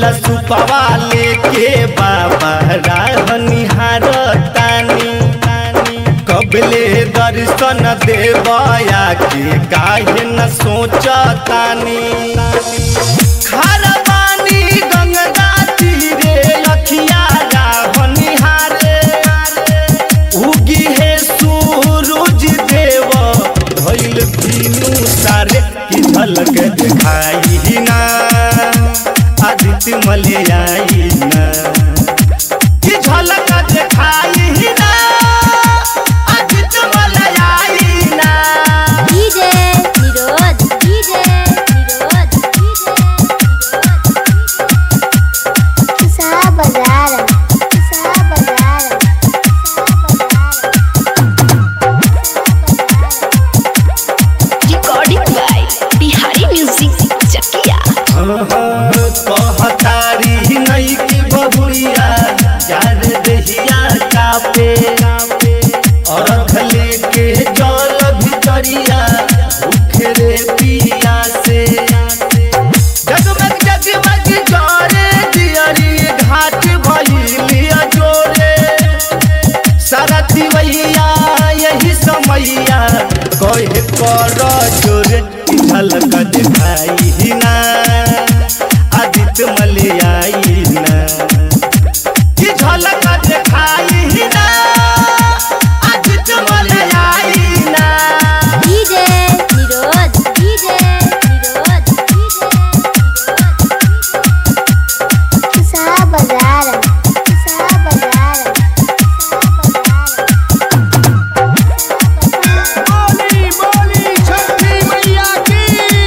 सुपवा लेके बाबा राह निहारतानी कबले दर्शन देवया के काहे न सोचतानी खारबानी गंगा तीरे अखिया राह निहारे उगी है सूरज देव भइल तीनू सारे की झलक दिखाई ना आदित्य मलयाई ना की झलक दिखाई ना आदित्य मलयाई ना डीजे निरोध डीजे निरोध किसा बाजार किसा बाजार recording by Bihari Music Chakia. कहतारी नहीं की बबुरिया यार दहिया कापे और लेके जल भितरिया भूखे रे पिया से जगमग जगमग जोरे दियरी घाट भइलिया जोरे सरती मैया यही समैया कहे कर जोरे झलक दिखाई ना आदित्य मलयाई ना की झलक दिखाई ना आदित्य मलयाई ना डीजे निरोध डीजे निरोध किसा बाजार किसा बाजार बोली बोली छठी मैया की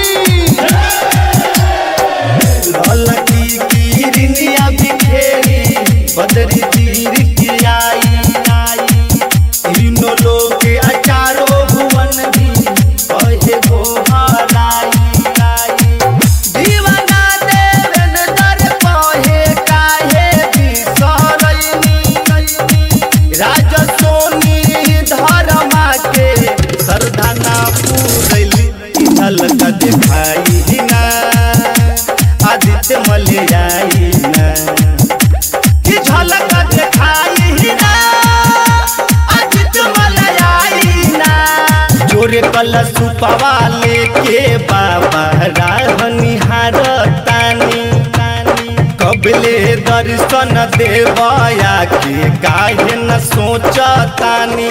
ललकी किरनिया बिखेरी बदरी तीर की आई आई तीनों लोग के अचारो भुवन भी कहे गो हराई आई दीवाना देवन दर कहे काहे बिसरैनी राज सोनी धर्मा के सरदाना पूरैली झलक दिखाई ना आदित्य मलयाई ना की झलक दिखाई ना आदित्य मलयाई ना जोरे कलश सुपवा लेके बाबा राह निहारतानी कबले दर्शन देवया के काहे न सोचतानी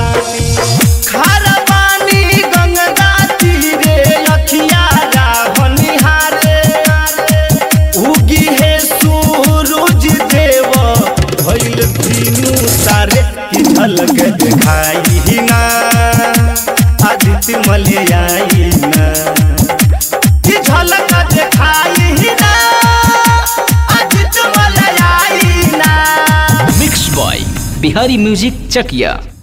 खारबानी गंगा तीरे अखिया राह निहारे उगी है सूरज देव भइल तीनू सारे की झलक दिखाई ना आदित्य मलयाई ना की झलक दिखाई ना आदित्य मलयाई ना mix by Bihari music Chakiya